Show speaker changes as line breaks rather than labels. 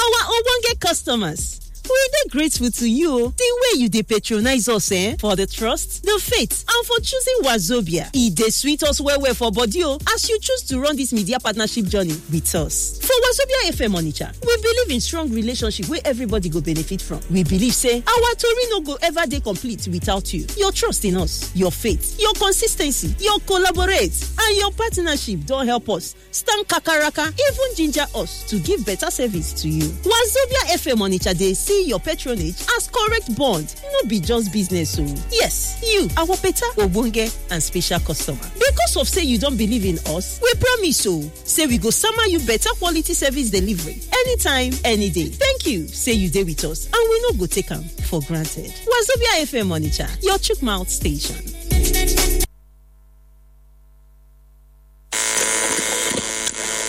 our ogbonge customers we dey grateful to you the way you dey patronize us eh for the trust the faith and for choosing wazobia e dey sweet us well well for body o as you choose to run this media partnership journey with us for wazobia fm onitsha we believe in strong relationship wey everybody go benefit from we believe say our tori no go ever dey complete without you your trust in us your faith your consis ten cy your collaborate and your partnership don help us stand kakaraka even ginger us to give better service to you wazobia fm onitsha dey see your patronage as correct bond no be just business o yes you our better ogbonge and special customer because of say you don believe in us we promise o say we go sama you better quality service delivery anytime any day thank you say you dey with us and we no go take am for granted wazobia fm onitsha your chook mouth station